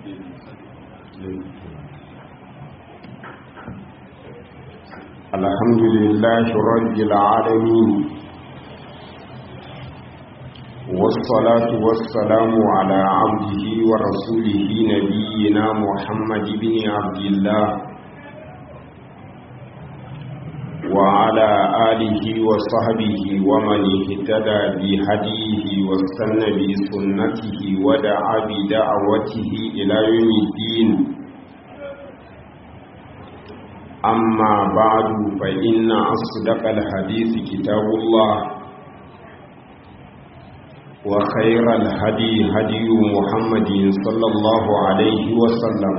الحمد لله رب العالمين والصلاة والسلام على عبده ورسوله نبينا محمد بن عبد الله وعلى آله وصحبه ومن اهتدى بهديه واستنى بسنته ودعا بدعوته إلى يوم الدين أما بعد فإن أصدق الحديث كتاب الله وخير الهدي هدي محمد صلى الله عليه وسلم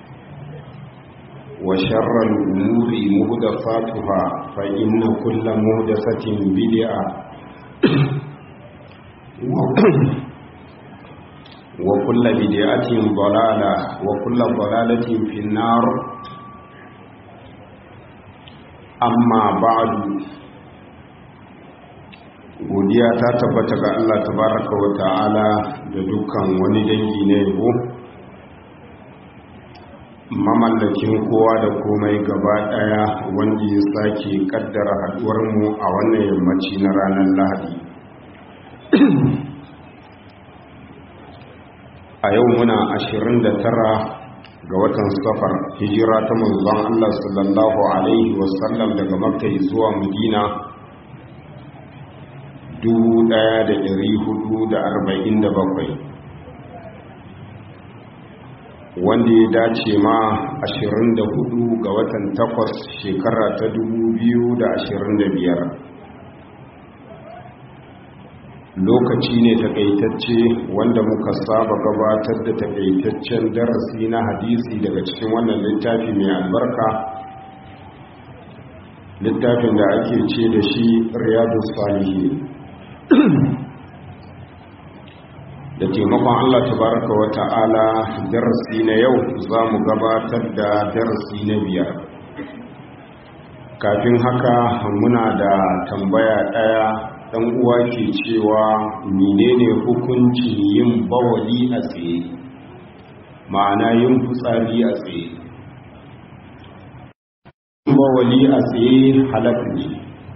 وشر الأمور مهدفاتها فإن كل مهدفة بدعة وكل بدعة ضلالة وكل ضلالة في النار amma ba'adu godiya ta tabbata ga Allah tabaraka wa ta'ala da dukkan wani dangi na yabo mamallakin kowa da komai gaba daya wanda ya sake kaddara haduwar mu a wannan yammaci na ranar lahadi a yau muna 29 ga watan safar hijira ta manzon Allah sallallahu alaihi wasallam daga makka zuwa madina 1447 wanda ya dace ma 24 ga watan takwas shekara ta 2025 lokaci ne takaitacce wanda muka saba gabatar da takaitaccen darasi na hadisi daga cikin wannan littafi mai albarka littafin da ake ce da shi riyadu salihi da taimakon allah tabaraka wa ta'ala darasi na yau za mu gabatar da darasi na biyar kafin haka muna da tambaya ɗaya dan uwa ke cewa menene hukuncin yin bawali a tsaye ma'ana yin fitsari a tsaye bawali a tsaye halak ne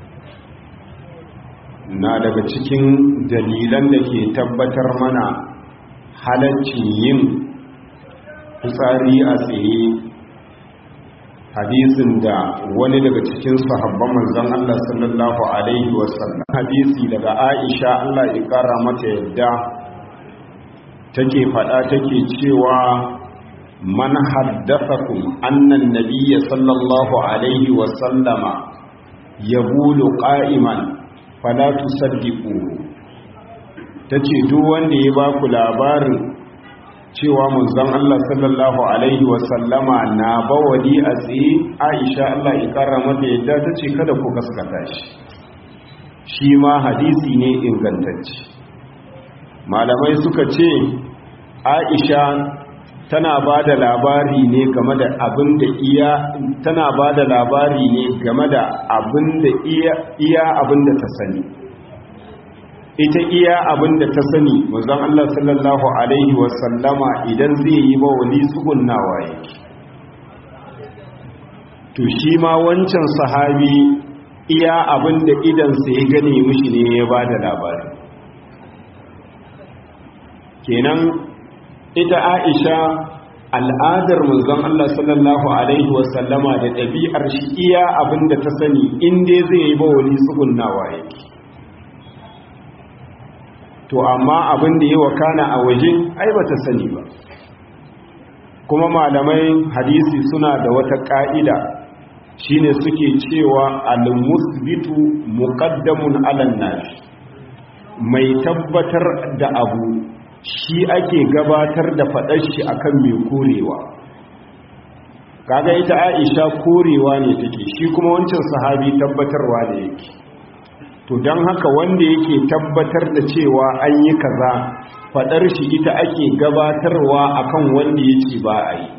na daga cikin dalilan da ke tabbatar mana halaccin yin fitsari a tsaye hadisin da wani daga cikin sahabban manzon Allah sallallahu alaihi wasallam hadisi daga Aisha Allah ya kara mata yadda take fada take cewa man haddathakum anna an-nabiyya sallallahu alaihi wasallama yabulu qa'iman fala tusaddiqu tace duk wanda ya ba ku labarin cewa manzon Allah sallallahu alaihi wasallama na bawali a tsaye Aisha Allah ya kara mata yadda tace kada ku gaskata shi shi ma hadisi ne ingantacce malamai suka ce Aisha tana ba da labari ne game da abin da iya tana ba da labari ne game da abin da iya iya abin da ta sani ita iya abin da ta sani manzon Allah sallallahu alaihi wasallama idan zai yi ba wali tsugunnawa yake to shi ma wancan sahabi iya abin da idansa ya gane mishi ne ya ba da labari kenan ita aisha al'adar manzon Allah sallallahu alaihi wasallama da ɗabi'ar shi iya abin da ta sani inda zai yi ba wali tsugunnawa yake to amma abin da yi wa kana a waje ai ba ta sani ba kuma malamai hadisi suna da wata ƙa'ida shine suke cewa al-musbitu muqaddamun 'alan nafi mai tabbatar da abu shi ake gabatar da faɗar shi akan mai korewa kaga ita Aisha korewa ne take shi kuma wancan sahabi tabbatarwa ne yake to don haka wanda yake tabbatar da cewa an yi kaza fadar shi ita ake gabatarwa akan wanda yake ba a yi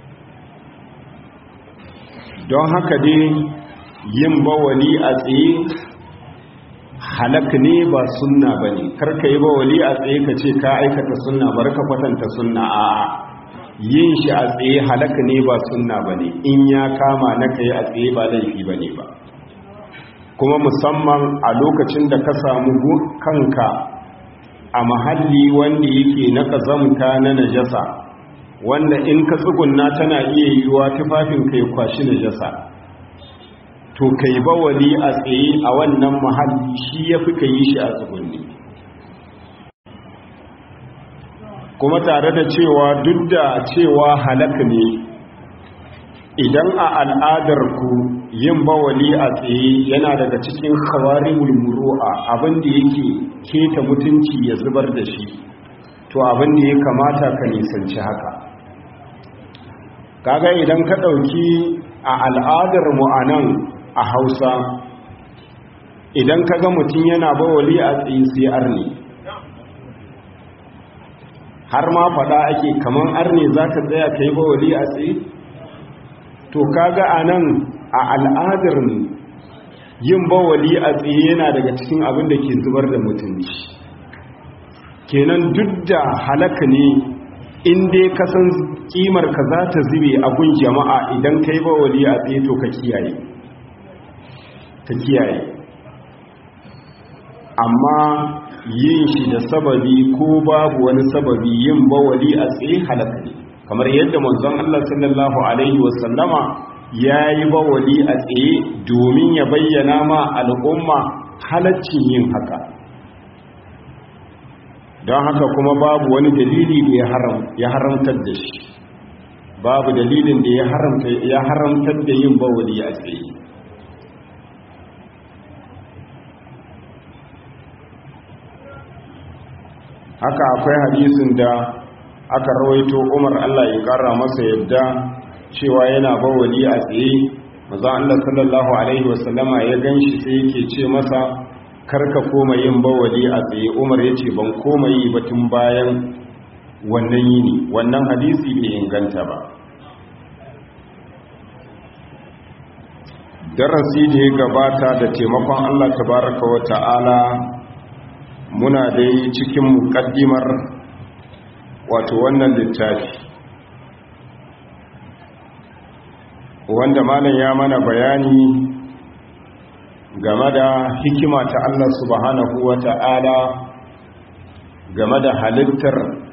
don haka dai yin bawali a tsaye halak ne ba sunna ba ne karka yi bawali a tsaye ka ce ka aikata sunna bar ka kwatanta sunna a yin shi a tsaye halaka ne ba sunna ba ne in ya kama na ka yi a tsaye ba laifi ba ne ba kuma musamman a lokacin da ka samu kanka a mahalli wanda yake na ƙazamta na najasa wanda in ka tsugunna tana iya yiwuwa tufafin kai kwashi najasa to kai bawali a tsaye a wannan mahalli shi ya fi ka yi shi a tsugunni kuma tare da cewa duk da cewa halaka ne idan a al'adar ku yin bawali a tsaye yana daga cikin khawarimul muru'a abinda yake keta mutunci ya zubar da shi to abinda ya kamata ka nisanci haka kaga idan ka ɗauki a al'adar mu anan a Hausa idan kaga mutum yana bawali a tsaye sai arni har ma faɗa ake kaman arne za ka tsaya ka yi bawali a tsaye to kaga a nan a al'adar yin bawali a tsaye yana daga cikin abin da ke zubar da mutunci kenan duk da halaka ne in dai kasan kimar ka za ta zube a gun jama'a idan ka yi bawali a tsaye to ka kiyaye ka kiyaye amma yin shi da sababi ko babu wani sababi yin bawali a tsaye halaka ne kamar yadda manzon Allah sallallahu alaihi wasallama ya yi bawali a tsaye domin ya bayyana ma al'umma halaccin yin haka don haka kuma babu wani dalili da ya haramtar da shi babu dalilin da ya haramtar da yin bawali a tsaye haka akwai hadisin da aka rawaito umar Allah ya kara masa yadda cewa yana bawali a tsaye maza Allah sallallahu alaihi wasallama ya ganshi sai yake ce masa karka koma yin bawali a tsaye umar ya ce ban koma yi batun bayan wannan yini wannan hadisi bai inganta ba darasi da ya gabata da taimakon Allah tabaraka wa ta'ala muna dai cikin mukaddimar wato wannan littafi wanda malam ya mana bayani game da hikima ta Allah subhanahu wa ta'ala game da halittar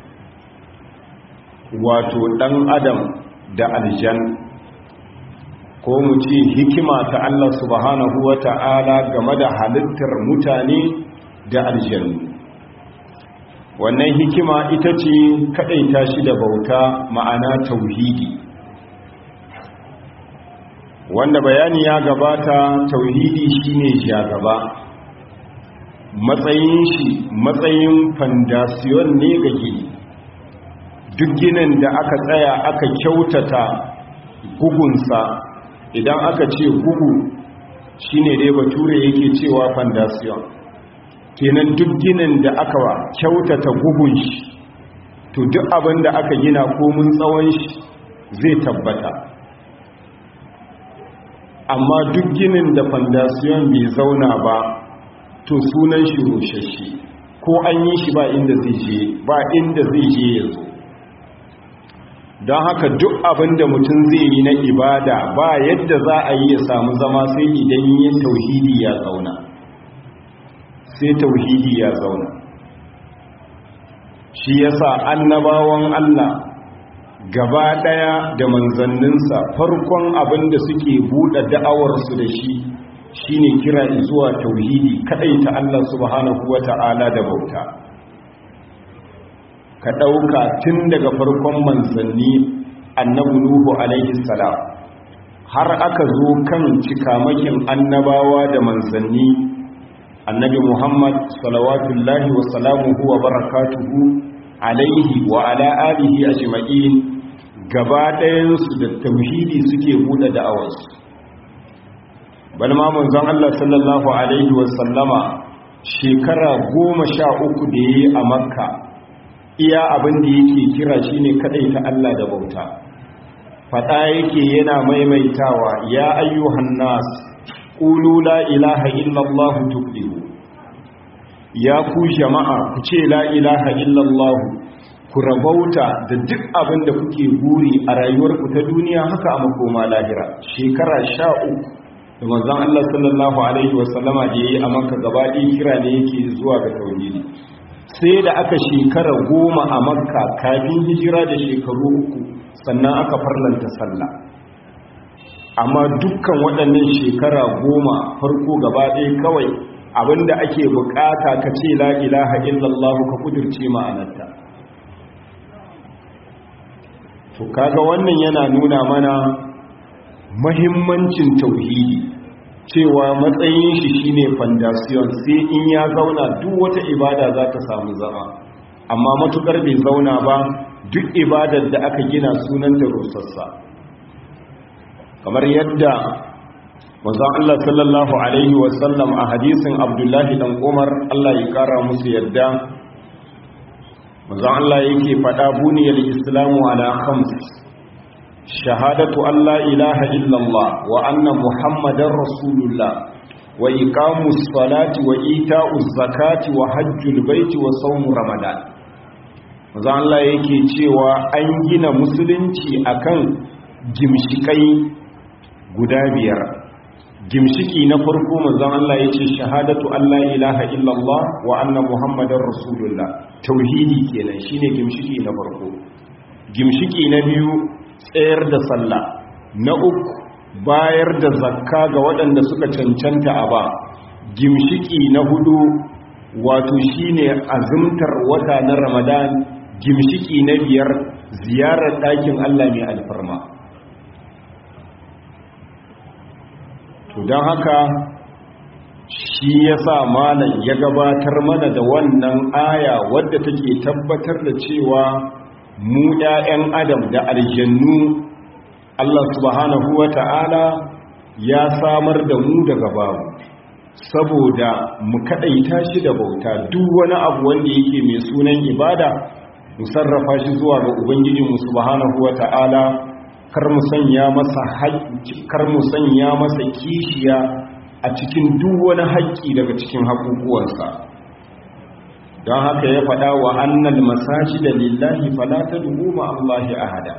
wato ɗan adam da aljan ko mu ce hikima ta Allah subhanahu wa ta'ala game da halittar mutane da aljannu wannan hikima ita ce kaɗaita shi da bauta ma'ana tauhidi wanda bayani ya gabata tauhidi shine gaba. matsayin shi matsayin fandasiyon ne ga gini duk ginin da aka tsaya aka kyautata gugunsa idan aka ce gugu shine dai bature yake cewa fandasiyon kenan duk ginin da aka kyautata gugun shi to duk abin da aka gina komin tsawon shi zai tabbata amma duk ginin da fandasiyon bai zauna ba to sunan shi roshashe ko an yi shi ba inda zai je ba inda zai je yanzu don haka duk abin da mutum zai yi na ibada ba yadda za a yi ya samu zama sai idan yin tauhidi ya zauna sai tauhidi ya zauna shi yasa annabawan Allah gaba daya da manzanninsa farkon abin da suke buɗe da'awarsu da shi shine kira zuwa tauhidi kadai ta Allah subhanahu wata'ala da bauta ka ɗauka tun daga farkon manzanni annabi nuhu alaihi salam har aka zo kan cikamakin annabawa da manzanni annabi muhammad salawatullahi wa salamuhu wa barakatuhu alaihi wa ala alihi ajma'in gaba ɗayansu da tauhidi suke buɗe da'awarsu balma manzon Allah sallallahu alaihi wa sallama shekara goma sha uku da ya yi a makka iya abin da yake kira shine kadai ta Allah da bauta fada yake yana maimaitawa ya ayyuhan nas qulu la ilaha illallah tuflihu ya ku jama'a ku ce la ilaha illallah ku rabauta da duk abin da kuke buri a rayuwarku ta duniya haka a makoma lahira shekara sha uku da manzon Allah sallallahu alaihi wasallama da yayi a Makka gaba ɗaya kira ne yake zuwa ga tauhidi sai da aka shekara goma a Makka kafin hijira da shekaru uku sannan aka farlanta sallah amma dukkan waɗannan shekara goma farko gaba ɗaya kawai abinda ake bukata ka ce la ilaha illallah ka kudirce ma'anarta to kaga wannan yana nuna mana mahimmancin tauhidi cewa matsayin shi shine foundation sai in ya zauna duk wata ibada za ta samu zama amma matukar bai zauna ba duk ibadar da aka gina sunanta rusassa kamar yadda manzon Allah sallallahu alaihi wasallam a hadisin Abdullahi dan Umar Allah ya kara musu yadda manzon Allah yake faɗa buniyal islamu ala khams shahadatu an la ilaha illallah wa anna muhammadar rasulullah wa iqamus salati wa ita'uz zakati wa hajjul baiti wa sawm ramadan manzon Allah yake cewa an gina musulunci akan gimshikai guda biyar gimshiki na farko manzon Allah yace shahadatu alla ilaha illallah wa anna muhammadar rasulullah tauhidi kenan shine gimshiki na farko gimshiki na biyu tsayar da sallah na uku bayar da zakka ga waɗanda suka cancanta a ba gimshiki na hudu wato shine azumtar wata na ramadan gimshiki na biyar ziyarar ɗakin Allah mai alfarma to don haka shi ya sa malam ya gabatar mana da wannan aya wadda take tabbatar da cewa mu ‘ya'yan adam da aljannu Allah subhanahu wa ta'ala ya samar da mu daga babu saboda mu kaɗaita shi da bauta duk wani abu wanda yake mai sunan ibada mu sarrafa shi zuwa ga ubangijinmu subhanahu wa ta'ala kar mu sanya masa kar mu sanya masa kishiya a cikin duk wani haƙƙi daga cikin haƙuƙuwansa don haka ya faɗa wa annal masajida lillahi fala tad'u ma Allahi ahada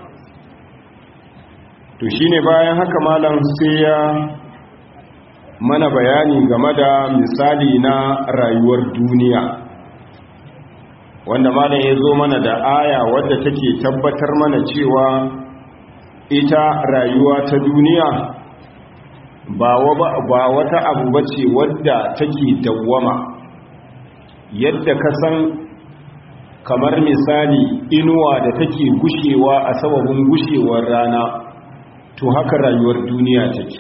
to shine bayan haka malam sai ya mana bayani game da misali na rayuwar duniya wanda malam ya zo mana da aya wadda take tabbatar mana cewa ita rayuwa ta duniya ba wata abu ba ce wadda take dawwama yadda ka san kamar misali inuwa da take gushewa a sababin gushewar rana to haka rayuwar duniya take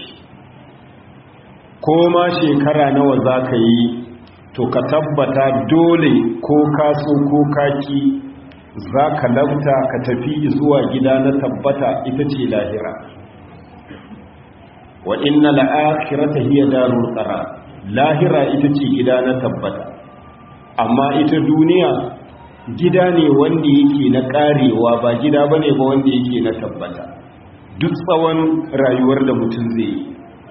ko ma shekara nawa za ka yi to ka tabbata dole ko kaso ko kaki za ka labta ka tafi zuwa gida na tabbata ita ce lahira wa inna la'akhirata hiya darul qarar lahira ita ce gida na tabbata amma ita duniya gida ne wanda yake na karewa ba gida bane ba wanda yake na tabbata duk tsawon rayuwar da mutum zai yi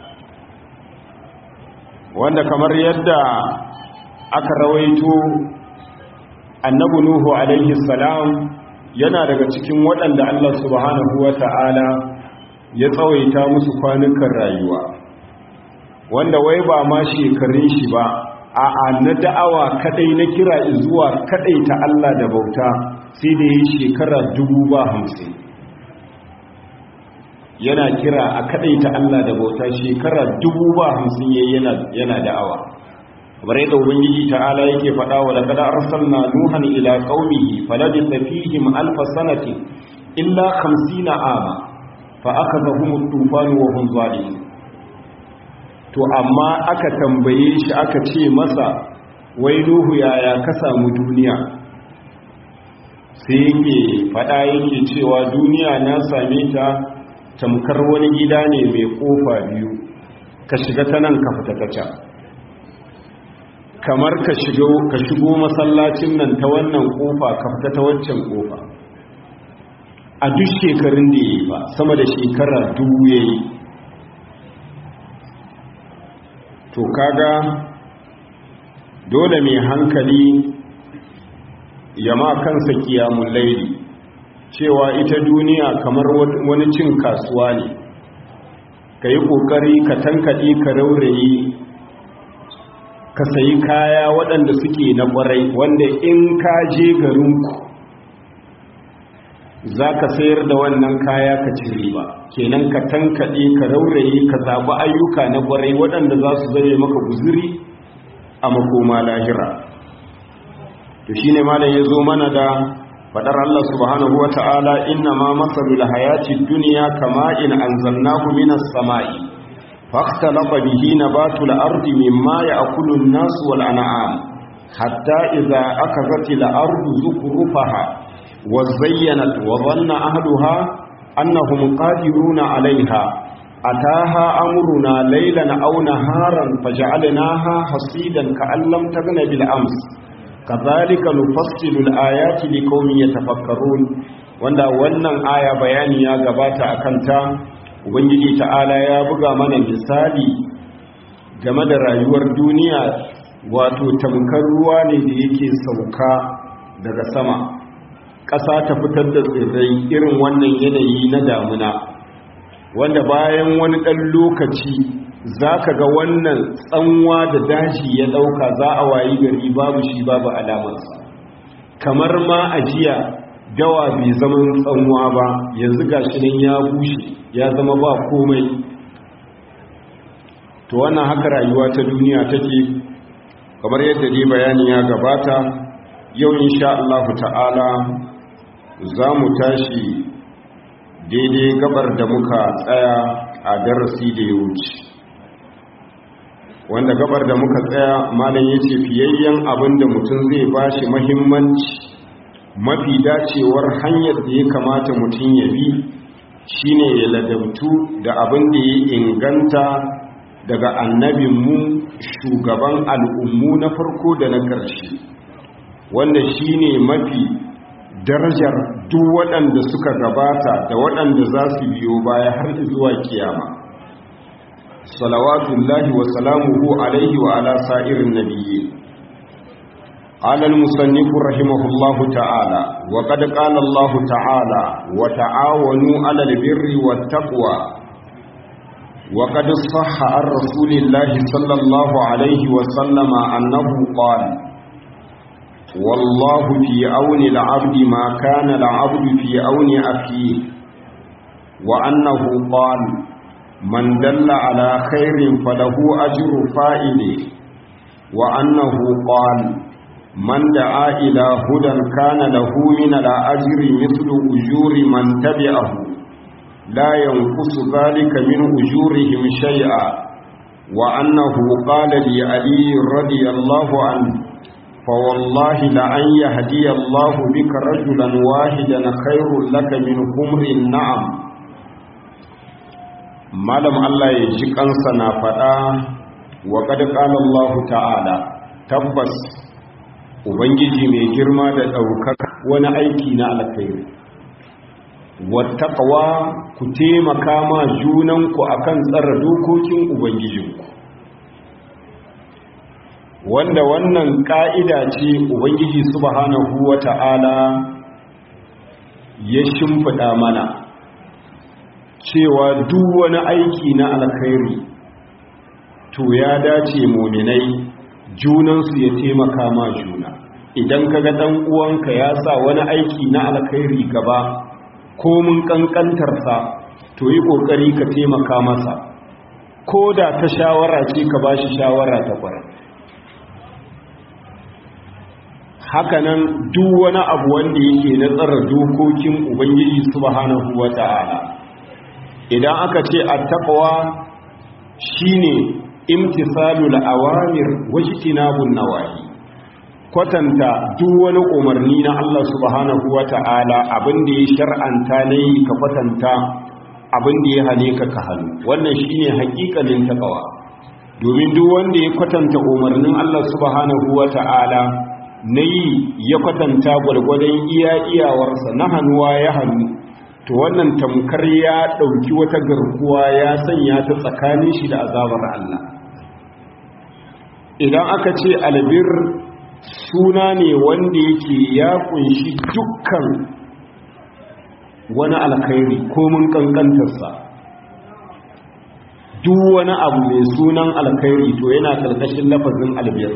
wanda kamar yadda aka rawaito annabi nuhu alaihi salam yana daga cikin waɗanda Allah subhanahu wata'ala ya tsawaita musu kwanukan rayuwa wanda wai ba ma shekarun shi ba a na da'awa kadai na kira zuwa kadai ta Allah da bauta sai da yi shekara dubu ba hamsin yana kira a kadai ta Allah da bauta shekara dubu ba hamsin yayi yana da'awa kamar yadda ubangiji ta'ala yake faɗa wa laqad arsalna nuhan ila qaumihi falabitha fihim alf sanatin illa 50 ama fa akhadhahum at-tufan wa hum zalimun to amma aka tambaye shi aka ce masa wai nuhu yaya ka samu duniya sai yake faɗa yake cewa duniya na same ta tamkar wani gida ne mai kofa biyu ka shiga ta nan ka fita ta can kamar ka shigo masallacin nan ta wannan kofa ka fita ta waccan kofa a duk shekarun da ya yi ba sama da shekara dubu ya yi to kaga dole mai hankali yama kansa kiyamun laili cewa ita duniya kamar wani cin kasuwa ne ka yi ƙoƙari ka tankaɗe ka raurayi ka sayi kaya waɗanda suke na ƙwarai wanda in ka je garinku za ka sayar da wannan kaya ka ci riba kenan ka tankaɗe ka rauraye ka zaɓi ayyuka na ƙwarai waɗanda za su zame maka guzuri a makoma lahira to shi ne malam ya zo mana da faɗar Allah subhanahu wa ta'ala inna ma matsalul hayati duniya kama in an zanna minas sama'i faktalaba bihi nabatul ardi mimma ya'kulu an-nasu wal an'am hatta idza akazat al-ardu zukrufaha وزينت وظن أهلها أنهم قادرون عليها أتاها أمرنا ليلا أو نهارا فجعلناها حصيدا كأن لم تغن بالأمس كذلك نفصل الآيات لقوم يتفكرون wanda wannan aya bayani ya gabata a kanta ubangiji ta'ala ya buga mana misali game da rayuwar duniya wato tamkar ruwa ne da yake sauka daga sama ƙasa ta fitar da tsirrai irin wannan yanayi na damuna wanda bayan wani ɗan lokaci za ka ga wannan tsanwa da daji ya ɗauka za a wayi gari babu shi babu alamarsa kamar ma ajiya dawa bai zaman tsanwa ba yanzu ga shi nan ya bushe ya zama ba komai to wannan haka rayuwa ta duniya take kamar yadda dai bayani ya gabata yau insha Allah ta'ala za mu tashi daidai gabar da muka tsaya a darasi da ya wuce wanda gabar da muka tsaya malam ya ce fiyayyen abin da mutum zai ba shi mahimmanci mafi dacewar hanyar da ya kamata mutum ya bi shine ya ladabtu da abin da ya inganta daga annabinmu shugaban al'ummu na farko da na ƙarshe wanda shine mafi darajar duk waɗanda suka gabata da waɗanda za su biyo baya har zuwa kiyama salawatullahi wa salamuhu alaihi wa ala sa'irin nabiyyi قال المصنف رحمه الله تعالى وقد قال الله تعالى وتعاونوا على البر والتقوى وقد صح عن رسول الله صلى الله عليه وسلم أنه قال والله في عون العبد ما كان العبد في عون أخيه وأنه قال من دل على خير فله أجر فائله وأنه قال من دعا إلى هدى كان له من الأجر مثل أجور من تبعه لا ينقص ذلك من أجورهم شيئا وأنه قال لعلي رضي الله عنه فوالله لأن يهدي الله بك رجلا واحدا خير لك من حمر النعم malam Allah ya ji kansa na faɗa wa kad qala Allah ta'ala tabbas ubangiji mai girma da ɗaukaka wani aiki na alkhairi wattaqwa ku taimaka ma junanku akan tsara dokokin ubangijinku wanda wannan ka'ida ce ubangiji subhanahu wata'ala ya shimfiɗa mana cewa duk wani aiki na alkhairi to ya dace muminai junansu ya taimaka ma juna idan kaga dan uwanka ya sa wani aiki na alkhairi gaba ko mun kankantarsa to yi kokari ka taimaka masa ko da ta shawara ce ka bashi shawara ta kwarai hakanan duk wani abu wanda yake na tsara dokokin ubangiji subhanahu wata'ala idan aka ce attaqwa shine imtisalul awamir wajtinabun nawahi kwatanta duk wani umarni na Allah subhanahu wata'ala abinda ya shar'anta ne ka kwatanta abinda ya hane ka ka hannu wannan shine hakikalin taqwa domin duk wanda ya kwatanta umarnin Allah subhanahu wata'ala nayi ya kwatanta gwargwadon iya iyawarsa na hannuwa ya hannu to wannan tamkar ya ɗauki wata garkuwa ya sanya ta tsakanin shi da azabar Allah idan aka ce albir suna ne wanda yake ya kunshi dukkan wani alkhairi ko mun kankantarsa duk wani abu mai sunan alkhairi to yana karkashin lafazin albir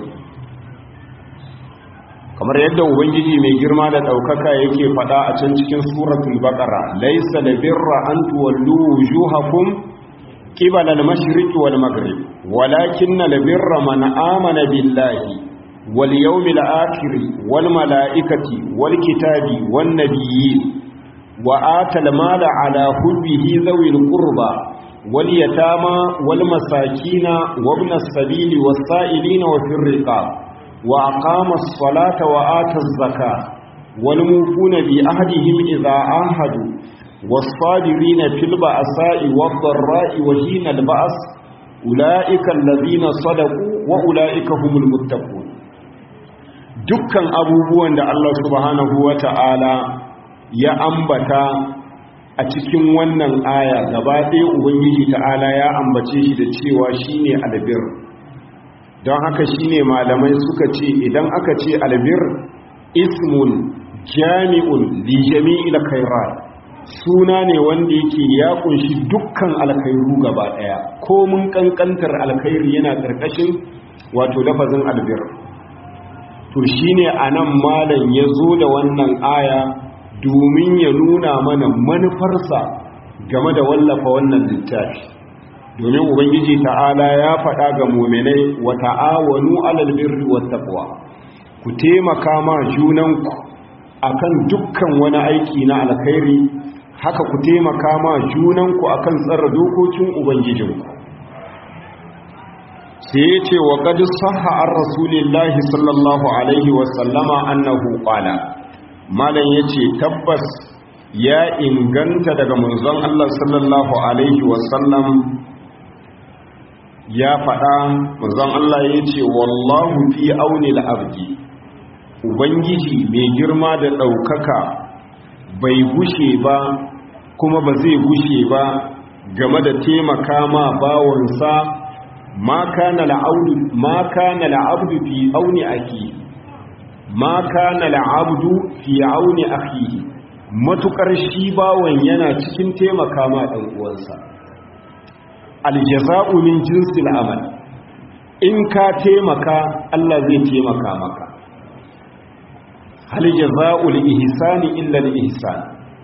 kamar yadda ubangiji mai girma da ɗaukaka yake faɗa a can cikin suratul baqara laysa labirra an tuwallu wujuhakum qibala al-mashriqi wal maghrib walakinna labirra man amana billahi wal yawmil akhir wal malaikati wal kitabi wan nabiyyin wa atal mala ala hubbihi dhawil qurba wal yatama wal masakina wa ibn as-sabili was sa'ilina wa fir riqab وأقام الصلاة وآتى الزكاة والموفون بأهدهم إذا آهدوا والصابرين في البأساء والضراء وحين البأس أولئك الذين صدقوا وأولئك هم المتقون dukkan abubuwan da Allah subhanahu wa ta'ala ya ambata a cikin wannan aya gaba ɗaya Ubangiji ta'ala ya ambace shi da cewa shine albir don haka shine malamai suka ce idan aka ce albir ismun jami'un li jami'il khairat suna ne wanda yake ya kunshi dukkan alkhairu gaba daya ko mun kankantar alkhairi yana karkashin wato lafazin albir to shine anan malam ya zo da wannan aya domin ya nuna mana manufarsa game da wallafa wannan littafi domin ubangiji ta'ala ya faɗa ga muminai wa ta'awanu alal birri wat taqwa ku taimaka ma junanku akan dukkan wani aiki na alkhairi haka ku taimaka ma junanku akan tsara dokokin ubangijinku sai ya ce wa qad sahha ar rasulillahi sallallahu alaihi wa sallama annahu qala malan yace tabbas ya inganta daga manzon Allah sallallahu alaihi wa sallam ya faɗa manzon Allah ya ce wallahu fi auni al-abdi ubangiji mai girma da ɗaukaka bai gushe ba kuma ba zai gushe ba game da taimaka ma bawansa ma kana la'abdu ma kana la'abdu fi auni aki ma kana la'abdu fi auni akhihi matukar shi bawan yana cikin taimaka ma dan uwansa aljaza'u min jinsil amal in ka taimaka Allah zai taimaka maka hal jaza'ul ihsani illa al ihsan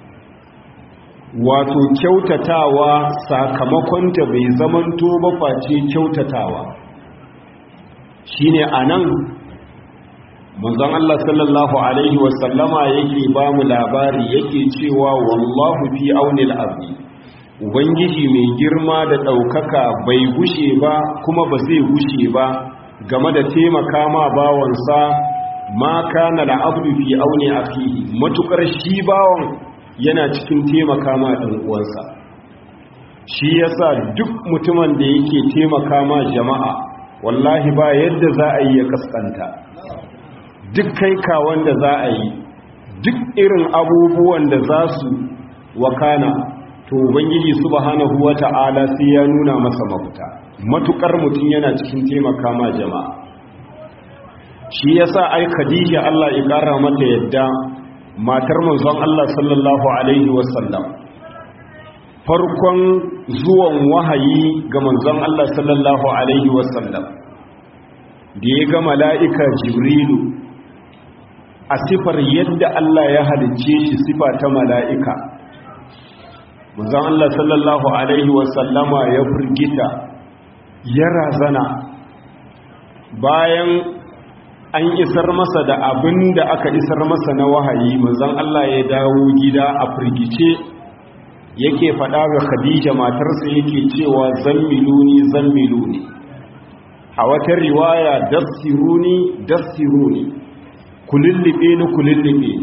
wato kyautatawa sakamakonta bai zamanto ba face kyautatawa shine anan manzon Allah sallallahu alaihi wasallama yake ba mu labari yake cewa wallahu fi auni al-abdi ubangiji mai girma da ɗaukaka bai gushe ba kuma ba zai gushe ba game da taimaka ma bawansa ma kana la'abdu fi auni akhihi matukar shi bawan yana cikin taimaka ma ɗan uwansa shi yasa duk mutumin da yake taimaka ma jama'a wallahi ba yadda za a yi ya kaskanta duk kai kawan da za a yi duk irin abubuwan da za su wakana to ubangiji subhanahu wata'ala sai ya nuna masa mafita matukar mutum yana cikin taimaka ma jama'a shi yasa ai khadija Allah ya kara mata yadda matar manzon Allah sallallahu alaihi wasallam farkon zuwan wahayi ga manzon Allah sallallahu alaihi wasallam da ya ga mala'ika jibrilu a sifar yadda Allah ya halicce shi sifa ta mala'ika manzon Allah sallallahu alaihi wasallama ya firgita ya razana bayan an isar masa da abin da aka isar masa na wahayi manzon Allah ya dawo gida a firgice yake faɗa ga Khadija matarsa yake cewa zammiluni zammiluni a wata riwaya dassiruni dassiruni kulillibe ni kulillibe ni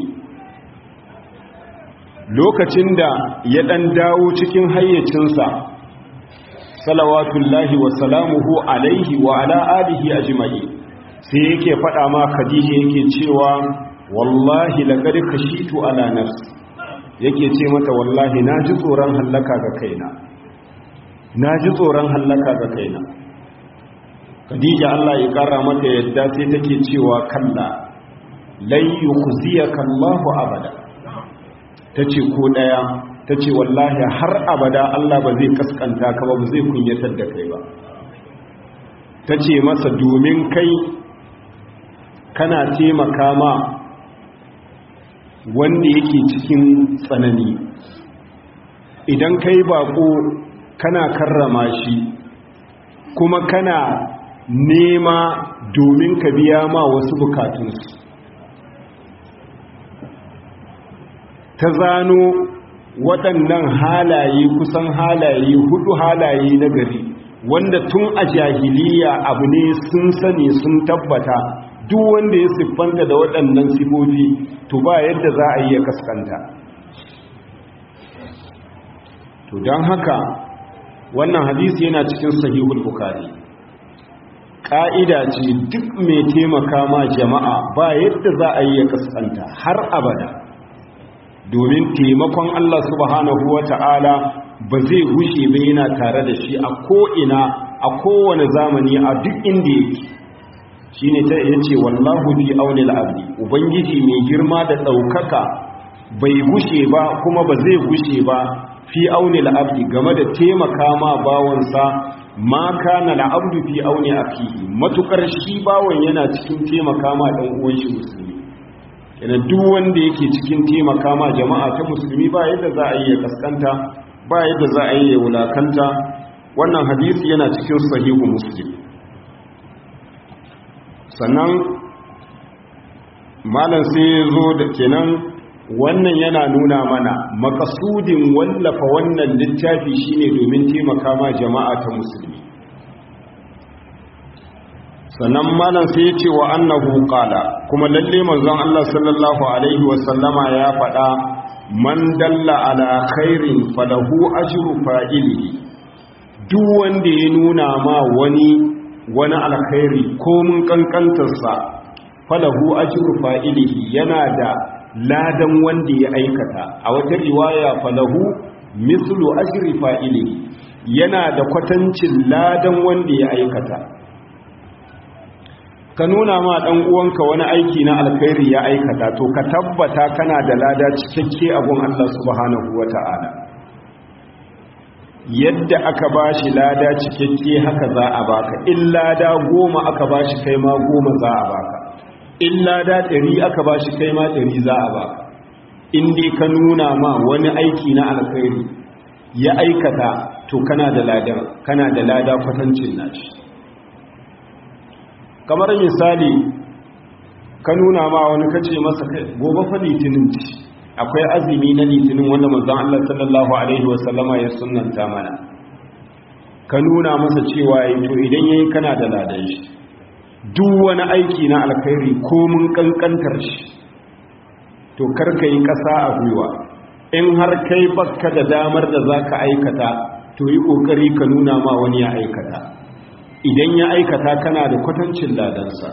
lokacin da ya ɗan dawo cikin hayyacinsa salawatullahi wa salamuhu alaihi wa ala alihi ajma'i sai yake faɗa ma khadija yake cewa wallahi laqad khashitu ala nafsi yake ce mata wallahi naji tsoron hallaka ga kaina naji tsoron hallaka ga kaina khadija Allah ya kara mata yadda sai take cewa kalla lan yukhziyaka Allahu abada tace ko daya tace wallahi har abada Allah ba zai kaskanta ka ba ba zai kunyatar da kai ba tace masa domin kai kana taimaka ma wanda yake cikin tsanani idan kai bako kana karrama shi kuma kana nema domin ka biya ma wasu bukatunsu ta zano waɗannan halaye kusan halaye hudu halaye na gari wanda tun a jahiliya abu ne sun sani sun tabbata duk wanda ya siffanta da waɗannan sifofi to ba yadda za a yi ya kaskanta to don haka wannan hadisi yana cikin sahihul bukari ƙa'ida ce duk mai taimaka ma jama'a ba yadda za a yi ya kaskanta har abada domin taimakon Allah subhanahu wa ta'ala ba zai gushe ba yana tare da shi a ko'ina a kowane zamani a duk inda yake shi ne ta iya ce wallahu fi auni al'abdi ubangiji mai girma da ɗaukaka bai gushe ba kuma ba zai gushe ba fi auni al'abdi game da taimaka ma bawansa ma kana al'abdu fi auni akihi matukar shi bawan yana cikin taimaka ma ɗan uwan shi musulmi yana duk wanda yake cikin taimaka ma jama'a ta musulmi ba yadda za a yi ya kaskanta ba yadda za a yi ya wulakanta wannan hadisi yana cikin sahihu muslim sannan malam sai ya zo da kenan wannan yana nuna mana makasudin wallafa wannan littafi shine domin taimaka ma jama'a ta musulmi sannan malam sai ya ce wa annahu qala kuma lalle manzon Allah sallallahu alaihi wa sallama ya faɗa man dalla ala khairin falahu ajru fa'ilihi duk wanda ya nuna ma wani wani alkhairi ko mun kankantarsa falahu ajru fa'ilihi yana da ladan wanda ya aikata a wata riwaya falahu mislu ajri fa'ilihi yana da kwatancin ladan wanda ya aikata ka nuna ma dan uwanka wani aiki na alkhairi ya aikata to ka tabbata kana da lada cikakke a gun Allah subhanahu wata'ala yadda aka bashi lada cikakke haka za a baka in lada goma aka bashi kai ma goma za a baka in lada ɗari aka bashi kai ma ɗari za a baka in dai ka nuna ma wani aiki na alkhairi ya aikata to kana da lada kana da lada kwatancin nashi kamar misali ka nuna ma wani kace masa kai gobe fa litinin ci akwai azumi na litinin wanda manzon Allah sallallahu alaihi wasallama ya sunnanta mana ka nuna masa cewa to idan yayi kana da ladan shi duk wani aiki na alkhairi ko mun kankantar shi to karka yi ƙasa a gwiwa in har kai baka da damar da zaka aikata to yi kokari ka nuna ma wani ya aikata idan ya aikata kana da kwatancin ladansa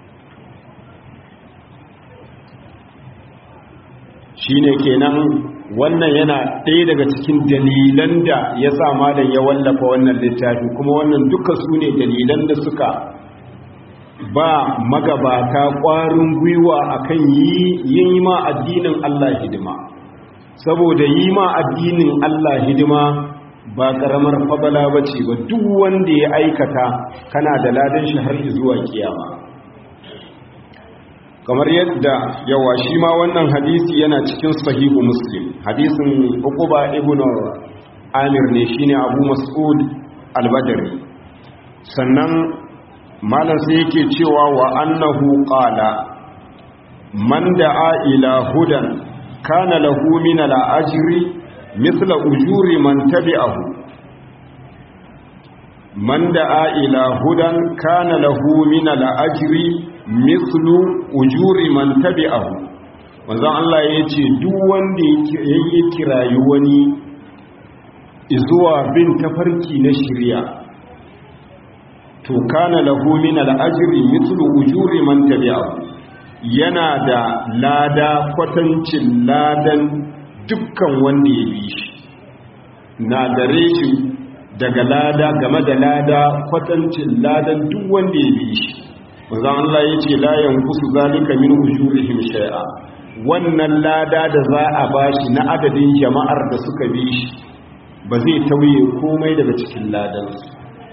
shine kenan wannan yana ɗaya daga cikin dalilan da ya sa malam ya wallafa wannan littafi kuma wannan duka su ne dalilan da suka ba magabata ƙwarin gwiwa akan yi ma addinin Allah hidima saboda yi ma addinin Allah hidima ba ƙaramar fabala ba ce ba duk wanda ya aikata kana da ladan shi har zuwa kiyama kamar yadda yawa shi ma wannan hadisi yana cikin sahihu muslim hadisin uquba ibn amir ne shine abu mas'ud al-badri sannan malam sai yake cewa wa annahu qala man da'a ila hudan kana lahu min al-ajri mithla ujuri man tabi'ahu man da'a ila hudan kana lahu min al-ajri mithlu ujuri man tabi'ahu manzon Allah yace duk wanda yake kirayi wani zuwa bin tafarki na shari'a to kana lahu min al-ajri mithlu ujuri man tabi'ahu yana da lada kwatancin ladan dukkan wanda ya bi shi na dare shi daga lada game da lada kwatancin ladan duk wanda ya bi shi manzon Allah yace la yanqusu zalika min ujurihim shay'a wannan lada da za a bashi na adadin jama'ar da suka bi shi ba zai tauye komai daga cikin ladansu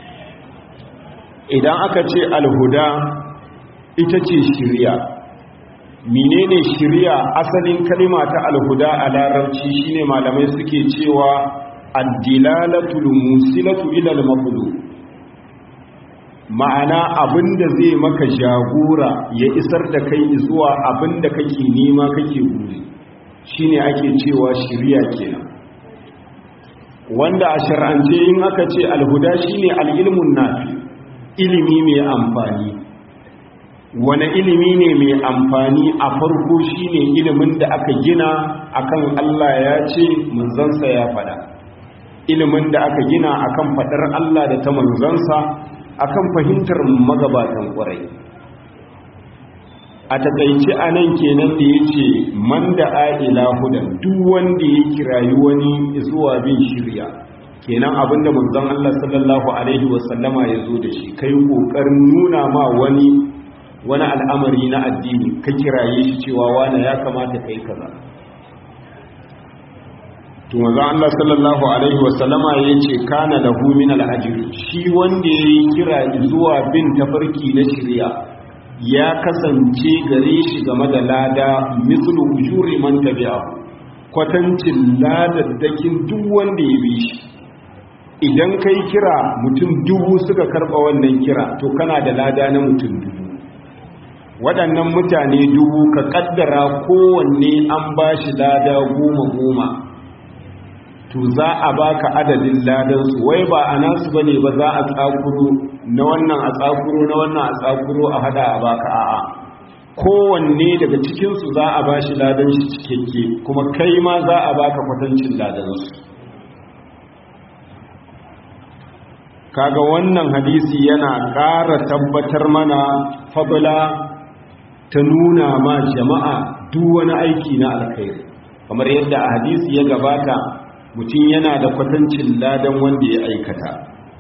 idan aka ce alhuda ita ce shirya menene shirya asalin kalima ta alhuda a larabci shine malamai suke cewa addilalatul musilatu ila al ma'ana abinda zai maka jagora ya isar da kai zuwa abinda kake nema kake guri shine ake cewa shirya kenan wanda a shar'ance in aka ce alhuda shine al-ilmun nafi ilimi mai amfani wani ilimi ne mai amfani a farko shine ilimin da aka gina akan Allah ya ce manzansa ya fada ilimin da aka gina akan fadar Allah da ta manzansa akan fahimtar magabatan kwarai a takaice a nan kenan da ya ce man da a'ila hudan duk wanda ya kirayi wani zuwa bin shirya kenan abinda manzon Allah sallallahu alaihi wasallama ya zo da shi kai kokarin nuna ma wani wani al'amari na addini ka kiraye shi cewa wani ya kamata kai kaza to manzon Allah sallallahu alaihi wasallama ya ce kana lahu min al-ajr shi wanda yayi kira zuwa bin tafarki na shari'a ya kasance gare shi game da lada mislu ujuri man tabi'ahu kwatancin ladaddakin duk wanda ya bi shi idan kai kira mutum dubu suka karba wannan kira to kana da lada na mutum dubu waɗannan mutane dubu ka kaddara kowanne an ba shi lada goma goma to za a baka adadin ladansu wai ba a nasu bane ba za a tsakuro na wannan a tsakuro na wannan a tsakuro a hada a baka a'a kowanne daga cikinsu za a ba shi ladan shi cikakke kuma kai ma za a baka kwatancin ladansu kaga wannan hadisi yana ƙara tabbatar mana fadla ta nuna ma jama'a duk wani aiki na alkhairi kamar yadda a hadisi ya gabata mutum yana da kwatancin ladan wanda ya aikata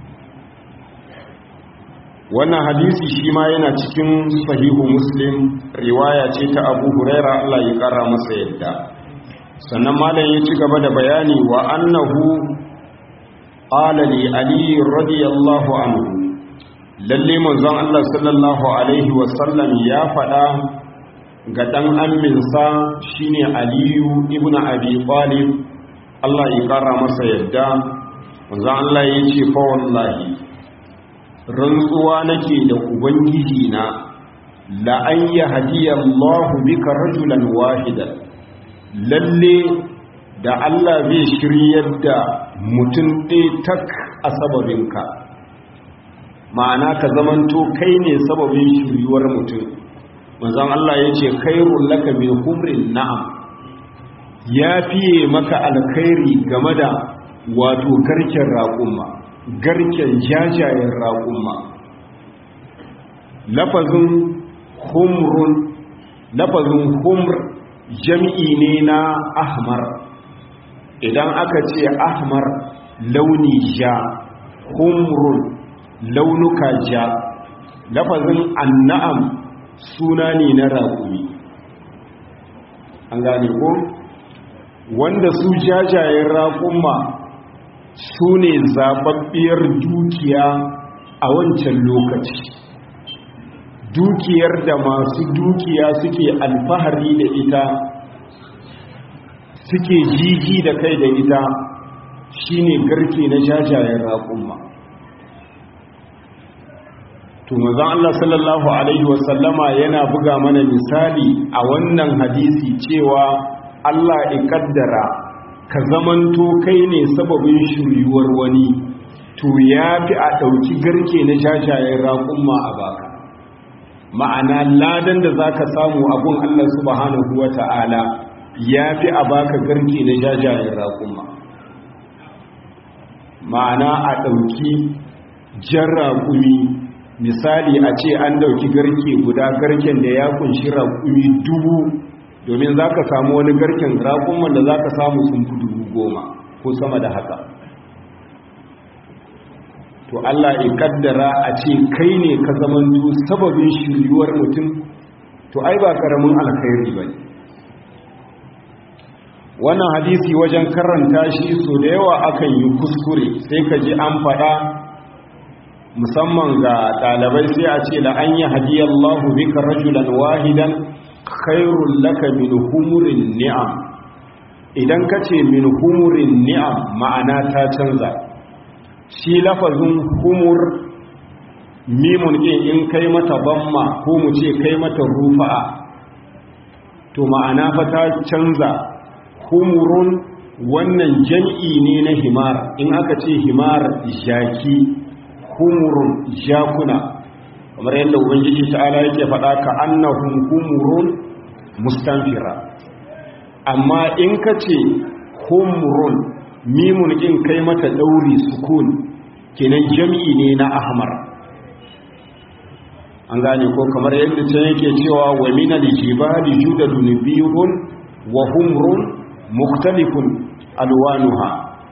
wannan hadisi shi ma yana cikin sahihu muslim riwaya ce ta abu huraira Allah ya kara masa yadda sannan malam ya ci gaba da bayani wa annahu qala li ali radiyallahu anhu lalle manzon Allah sallallahu alaihi wa sallam ya faɗa ga dan amminsa shine aliyu ibnu abi talib Allah ya kara masa yadda manzon Allah ya ce fa wallahi rantsuwa nake da ubangiji na la an yahdiyallahu bika rajulan wahidan lalle da Allah zai shiryar da mutum ɗaya tak a sababinka ma'ana ka zamanto kai ne sababin shiryuwar mutum manzon Allah ya ce khairul laka min humrin na'am ya fiye maka alkhairi game da wato garken raƙumma garken jajayen raƙumma lafazin humrun lafazin humr jam'i ne na ahmar idan aka ce ahmar launi ja humrun launuka ja lafazin anna'am suna ne na raƙumi an gane ko wanda su jajayen raƙumma su ne zababbiyar dukiya a wancan lokaci dukiyar da masu dukiya suke alfahari da ita suke jiji da kai da ita shine garke na jajayen raƙumma to manzon Allah sallallahu alaihi wasallama yana buga mana misali a wannan hadisi cewa Allah ya kaddara ka zamanto kai ne sababin shiryuwar wani to ya fi a ɗauki garke na jajayen raƙumma a baka ma'ana ladan da za ka samu abun Allah subhanahu wa ta'ala ya fi a baka garke na jajayen raƙumma ma'ana a ɗauki jan raƙumi misali a ce an ɗauki garke guda garken da ya kunshi raƙumi dubu domin za ka samu wani garken raƙumman da za ka samu sun fi dubu goma ko sama da haka to Allah ya kaddara a ce kai ne ka zamanto sababin shiryuwar mutum to ai ba karamin alkhairi bane wannan hadisi wajen karanta shi so da yawa akan yi kuskure sai ka ji an faɗa musamman ga ɗalibai sai a ce la an yi hadiyallahu bika rajulan wahidan khairul laka min humurin ni'am idan ka ce min humurin ni'am ma'ana ta canza shi lafazin humur mimun ɗin in kai mata bamma ko mu ce kai mata rufa'a to ma'ana fa ta canza humurun wannan jam'i ne na himar in aka ce himar jaki humurun jakuna kamar yadda ubangiji ta'ala yake faɗa ka annahum humurun mustanfira amma in ka ce humurun mimun in kai mata ɗauri sukun kenan jam'i ne na ahmar an gane ko kamar yadda can yake cewa wa mina lijibali judadun biyun wa humrun mukhtalifun alwanuha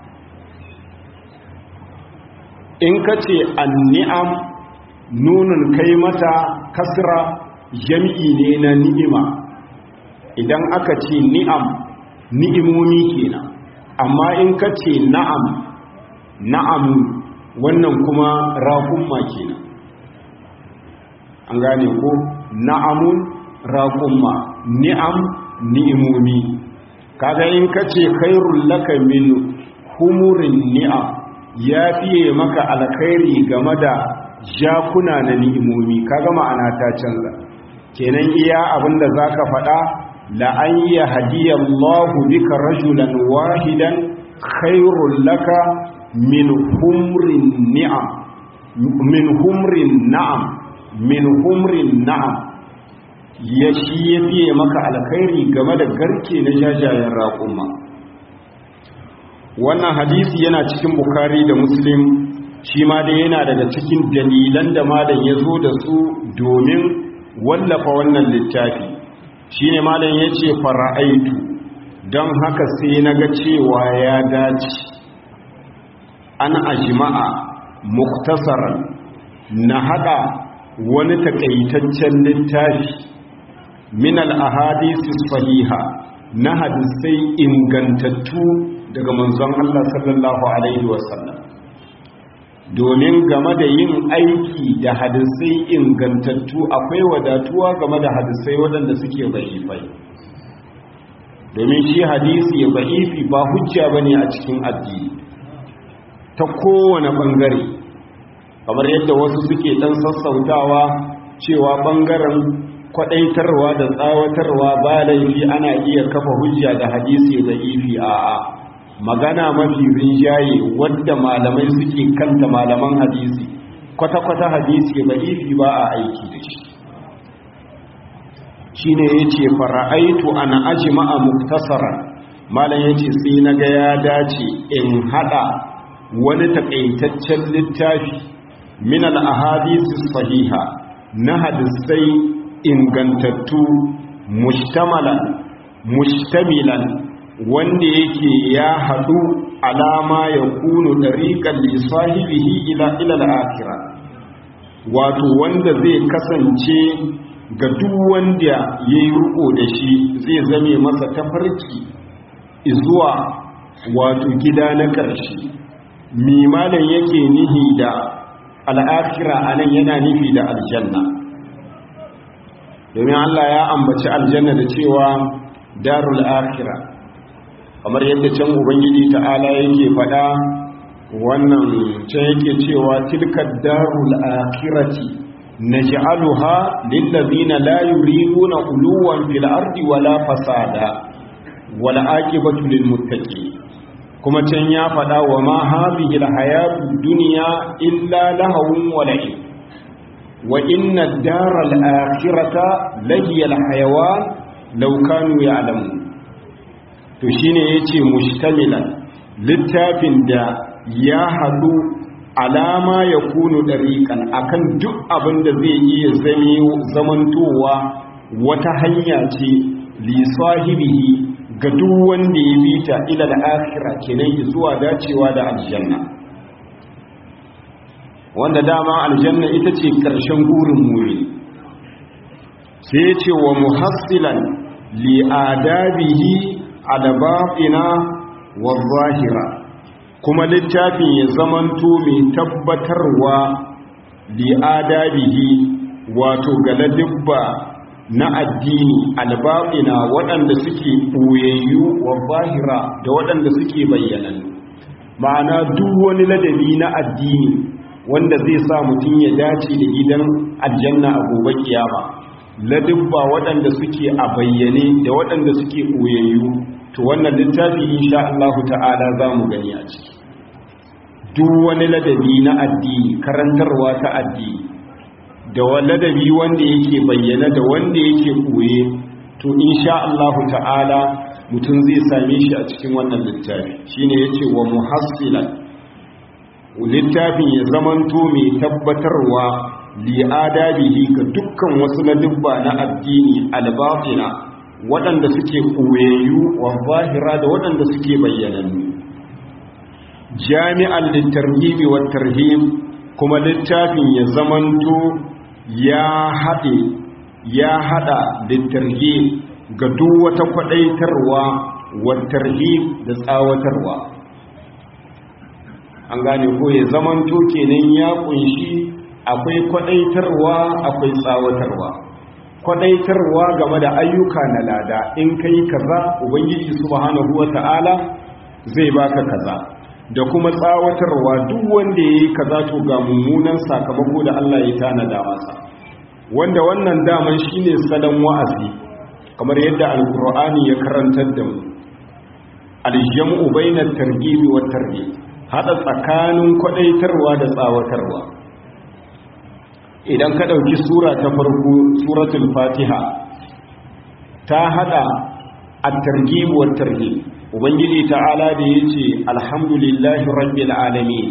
in ka ce anni'am nunun kai mata kasra jam'i ne na ni'ima idan aka ce ni'am ni'imomi kenan amma in ka ce na'am na'am wannan kuma raƙumma kenan an gane ko na'amun raƙumma ni'am ni'imomi kaga in ka ce khairul laka min humurin ni'am ya fiye maka alkhairi game da jakuna na ni'imomi kaga ma'ana ta canza kenan iya abinda zaka faɗa la an yahdiyallahu bika rajulan wahidan khairul laka min humrin ni'am min humrin na'am min humrin na'am ya shi ya fiye maka alkhairi game da garke na jajayen raƙuma wannan hadisi yana cikin bukari da muslim shi ma dai yana daga cikin dalilan da malam ya zo da su domin wallafa wannan littafi shi ne malam ya ce fara'aitu don haka sai na ga cewa ya dace an ajima'a muktasaran na haɗa wani takaitaccen littafi min al-ahadisi sahiha na hadisai ingantattu daga manzon Allah sallallahu alaihi wasallam domin game da yin aiki da hadisai ingantattu akwai wadatuwa game da hadisai waɗanda suke ba'ifai domin shi hadisi ba'ifi ba hujja bane a cikin addini ta kowane bangare kamar yadda wasu suke dan sassautawa cewa bangaren kwadaitarwa da tsawatarwa ba laifi ana iya kafa hujja da hadisi da ifi a'a magana mafi rinjaye wadda malamai suke kanta malaman hadisi kwata-kwata hadisi da ifi ba a aiki da shi shi ne ya ce fara'aitu ana aji ma'a muktasarar malam ya ce sai na ga ya dace in hada wani takaitaccen littafi min al-ahadisi sahiha na hadisai ingantattu mushtamalan mushtamilan wanda yake ya hadu alama ya kunu dariqan li sahibihi ila ila al-akhirah wato wanda zai kasance ga duk wanda yayi ruko da shi zai zame masa tafarki zuwa wato gida na ƙarshe mimalan yake nihi da al'akira a nan yana nufi da aljanna domin Allah ya ambaci aljanna da cewa darul akira kamar yadda can ubangiji ta'ala yake faɗa wannan can yake cewa tilka darul akirati naj'aluha lillazina la yuriduna uluwan fil ardi wala fasada wal aqibatu lil muttaqin kuma can ya faɗa wa ma hadhihi alhayatu dunya illa lahawun wa la'ib wa inna ad-dara al-akhirata lahiya al-hayawan law kanu ya'lamun to shine yace mushtamilan littafin da ya hadu alama ya kunu dariqan akan duk abin da zai iya zame zamantowa wata hanya ce li sahibihi ga duk wanda ya bi ta ila da akhira kenan zuwa dacewa da aljanna wanda dama aljanna ita ce ƙarshen gurin muri sai ya ce wa muhassilan li'adabihi adabafina wa zahira kuma littafin ya zamanto mai tabbatarwa li'adabihi wato galadibba na addini albafina waɗanda suke ɓoyayyu wa zahira da waɗanda suke bayyanannu ma'ana duk wani ladabi na addini wanda zai sa mutum ya dace da gidan aljanna a gobe kiyama ladubba waɗanda suke a bayyane da waɗanda suke ɓoyayyu to wannan littafi insha Allah ta'ala za mu gani a ciki duk wani ladabi na addini karantarwa ta addini da wani ladabi wanda yake bayyana da wanda yake ɓoye to insha Allah ta'ala mutum zai same shi a cikin wannan littafi shine yace wa muhassilan littafin ya zamanto mai tabbatarwa li'adabihi ga dukkan wasu na dubba na addini albatina waɗanda suke koyayyu wa zahira da waɗanda suke bayyanannu jami'an littarhibi wa tarhib kuma littafin ya zamanto ya haɗe ya haɗa littarhib ga duk wata kwaɗaitarwa wa tarhib da tsawatarwa an gane ko ya zamanto kenan ya kunshi akwai kwadaitarwa akwai tsawatarwa kwadaitarwa game da ayyuka na lada in kai kaza ubangiji subhanahu wata'ala zai baka kaza da kuma tsawatarwa duk wanda yayi kaza to ga mummunan sakamako da Allah ya tanada masa wanda wannan daman shine salon wa'azi kamar yadda alqur'ani ya karantar da mu aljam'u bainat targhib wat tarhib hada tsakanin kwadaitarwa da tsawatarwa idan ka ɗauki sura ta farko suratul fatiha ta hada at-targhib wa tarhib ubangiji ta'ala da yace alhamdulillahi rabbil alamin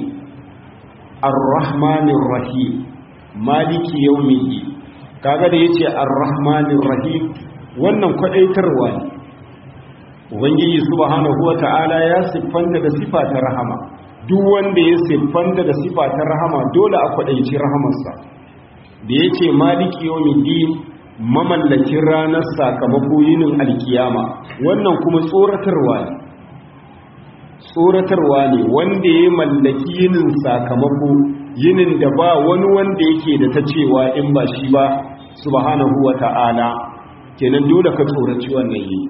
arrahmanir rahim maliki yawmiddin kaga da yace arrahmanir rahim wannan kwadaitarwa ne ubangiji subhanahu wata'ala ya siffanta da sifa ta rahama duk wanda ya siffanta da sifa ta rahama dole a kwadaici rahamarsa da ya ce maliki yawmiddin mamallakin ranar sakamako yinin alkiyama wannan kuma tsoratarwa ne tsoratarwa ne wanda ya mallaki yinin sakamako yinin da ba wani wanda yake da ta cewa in ba shi ba subhanahu wata'ala kenan dole ka tsoraci wannan yi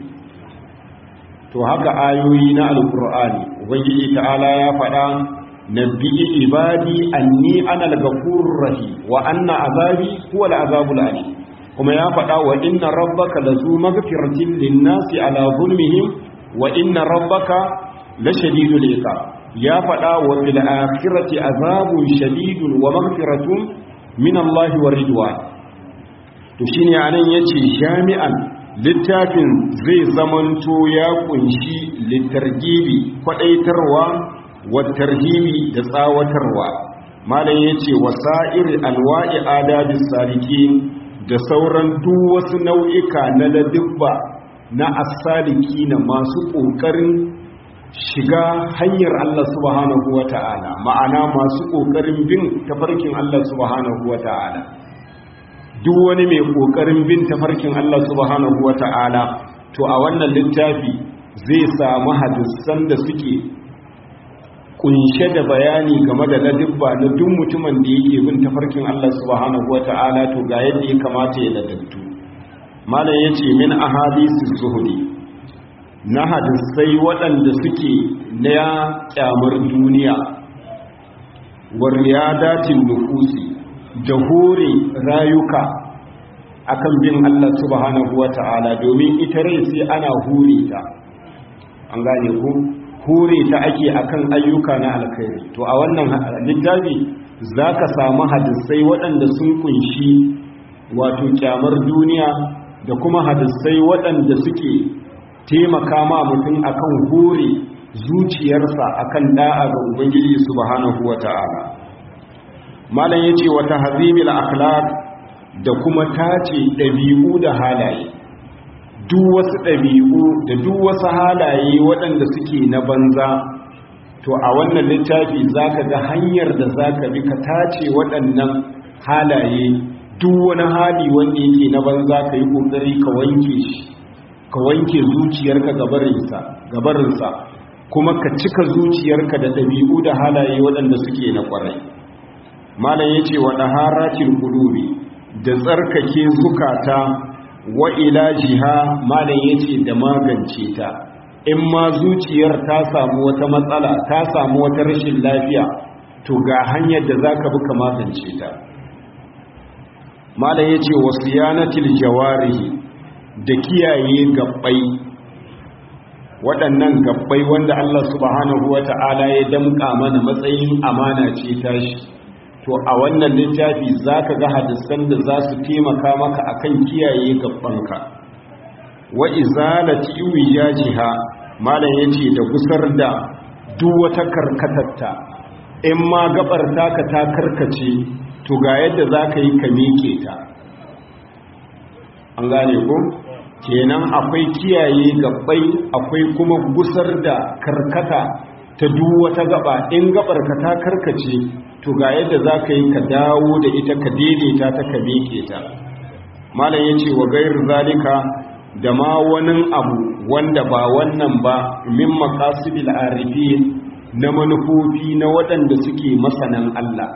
to haka ayoyi na alkur'ani ubangiji ta'ala ya faɗa nabbi ibadi anni ana al-ghafurur rahim wa anna azabi huwa al-azabul alim kuma ya faɗa wa inna rabbaka lazu maghfiratin lin-nasi ala zulmihim wa inna rabbaka lashadidul iqab ya faɗa wa fil akhirati azabun shadidun wa maghfiratun min Allah wa ridwan to shine anan yace jami'an littafin zai zamanto ya kunshi litargibi kwadaitarwa watarhimi da tsawatarwa malam yace wasa'ir alwa'i adabis salikin da sauran duk wasu nau'ika na ladibba na as-saliki na masu kokarin shiga hanyar Allah subhanahu wata'ala ma'ana masu kokarin bin tafarkin Allah subhanahu wata'ala duk wani mai kokarin bin tafarkin Allah subhanahu wata'ala to a wannan littafi zai samu hadisan da suke kunshe da bayani game da ladibba na duk mutumin da yake bin tafarkin Allah subhanahu wata'ala to ga yadda ya kamata ya ladabtu malam yace min ahadisi zuhudi na hadisai waɗanda suke na kyamar duniya wa riyadatin nufusi da hore rayuka akan bin Allah subhanahu wata'ala domin ita rai sai ana hure ta an gane ku hure ta ake akan ayyuka na alkhairi to a wannan littafi zaka samu hadisai waɗanda sun kunshi wato kyamar duniya da kuma hadisai waɗanda suke taimaka ma mutum akan hure zuciyarsa akan da'a ga ubangiji subhanahu wata'ala malam yace wa tahzimil akhlaq da kuma tace dabi'u da halaye duk wasu dabi'u da duk wasu halaye waɗanda suke na banza to a wannan littafi zaka ga hanyar da zaka bi ka tace waɗannan halaye duk wani hali wanda yake na banza ka yi ƙoƙari ka wanke shi ka wanke zuciyarka gabarinsa gabarinsa kuma ka cika zuciyarka da ɗabi'u da halaye waɗanda suke na ƙwarai malam ya ce wa ɗaharatin ƙulubi da tsarkake zukata wa ilajiha malam ya ce da magance ta in ma zuciyar ta samu wata matsala ta samu wata rashin lafiya to ga hanyar da za ka bi ka magance ta malam ya ce wa siyanatil jawarihi da kiyaye gabbai waɗannan gabbai wanda Allah subhanahu wa ta'ala ya damƙa mana matsayin amana ce tashi to a wannan littafi za ka ga hadisan da za su taimaka maka akan kiyaye gabbanka wa izalati wijajiha malam yace da gusar da duk wata karkatatta in ma gabar taka ta karkace to ga yadda za ka yi ka miƙe ta an gane ko kenan akwai kiyaye gabbai akwai kuma gusar da karkata ta duk wata gaba in gabar ka ta karkace to ga yadda za ka yi ka dawo da ita ka daidaita ta ka miƙe ta malam ya ce wa gairu zalika da ma wani abu wanda ba wannan ba min maqasidil arifin na manufofi na waɗanda suke masanan Allah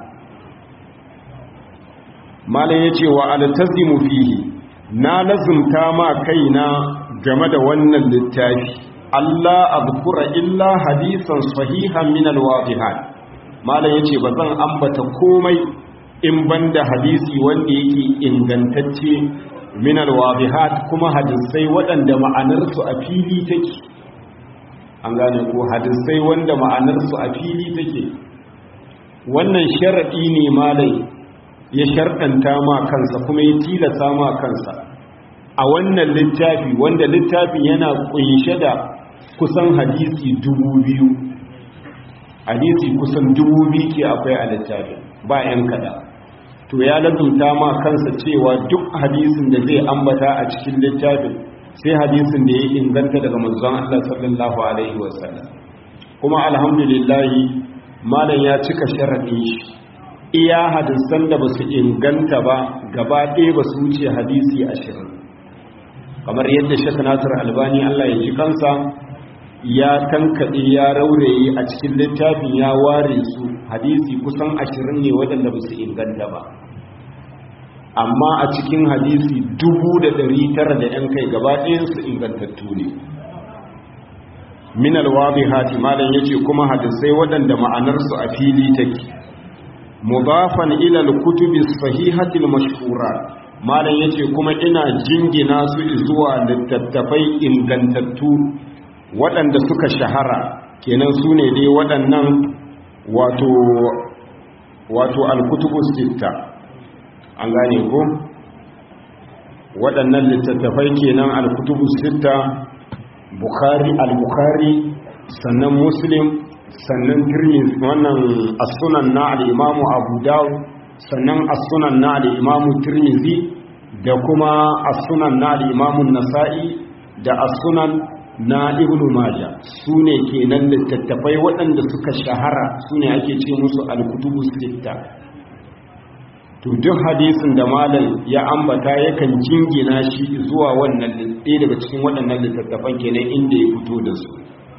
malam ya ce wa altazimu fihi na lazumta ma kaina game da wannan littafi Allah azkura illa hadisan sahihan min alwadihat malam yace bazan ambata komai in banda hadisi wanda yake ingantacce min alwadihat kuma hadisai waɗanda ma'anarsu a fili take an gane ko hadisai wanda ma'anarsu a fili take wannan sharadi ne malai ya sharɗanta ma kansa kuma ya tilasa ma kansa a wannan littafi wanda littafin yana kunshe da kusan hadisi dubu biyu hadisi kusan dubu biyu ke akwai a littafin ba 'yan kada to ya lazumta ma kansa cewa duk hadisin da zai ambata a cikin littafin sai hadisin da ya inganta daga manzon Allah sallallahu alaihi wasallam kuma alhamdulillahi malam ya cika sharadin shi iya hadisan da basu inganta ba gaba ɗaya ba su wuce hadisi ashirin kamar yadda shek nasir albani Allah ya ji kansa ya tankaɗe ya rauraye a cikin littafin ya ware su hadisi kusan ashirin ne waɗanda ba su inganta ba amma a cikin hadisi dubu da ɗari tara da ‘yan kai gaba ɗayansu ingantattu ne min alwabi hati malam ya ce kuma hadisai waɗanda ma'anarsu a fili take mudafan ilal kutubi sahihatil mashhura malam ya ce kuma ina jingina su zuwa littattafai ingantattu waɗanda suka shahara kenan su ne dai waɗannan wato wato alkutubu sitta an gane ko waɗannan littattafai kenan alkutubu sitta bukhari al-bukhari sannan muslim sannan tirmidhi wannan as-sunan na al-imamu abu dawud sannan as-sunan na al-imamu tirmidhi da kuma as-sunan na al-imamu nasa'i da as-sunan na ibnu maja su ne kenan littattafai waɗanda suka shahara su ne ake ce musu alkutubu sitta to duk hadisin da malam ya ambata yakan jingina shi zuwa wannan ɗaya daga cikin waɗannan littattafan kenan inda ya fito da su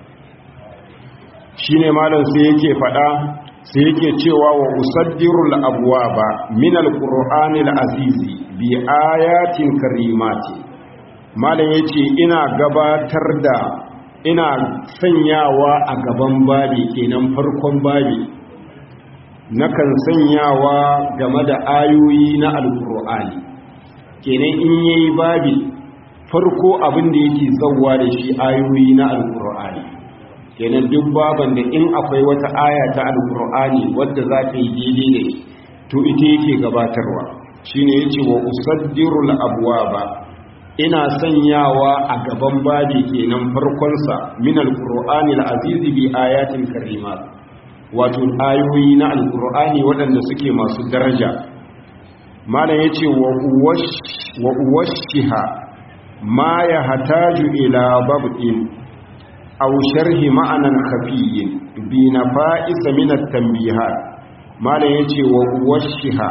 shi ne malam sai yake faɗa sai yake cewa wa usaddirul abwaba min alqur'anil azizi bi ayatin karimati malam ya ce ina gabatar da ina sanyawa a gaban babi kenan farkon babi nakan sanyawa game da ayoyi na alkur'ani kenan in yayi babi farko abin da yake zauwa da shi ayoyi na alkur'ani kenan duk baban da in akwai wata aya ta alkur'ani wadda za ta yi daidai da shi to ita yake gabatarwa shine yace wa usaddirul abwaba ina sanyawa a gaban babi kenan farkonsa min alqur'anil azizi bi ayatin karimat wato ayoyi na alqur'ani waɗanda suke masu daraja malam yace wa uwash wa uwashiha ma yahtaju ila babin aw sharhi ma'anan khafiyyin bi nafa'is min at-tanbihat malan yace wa washiha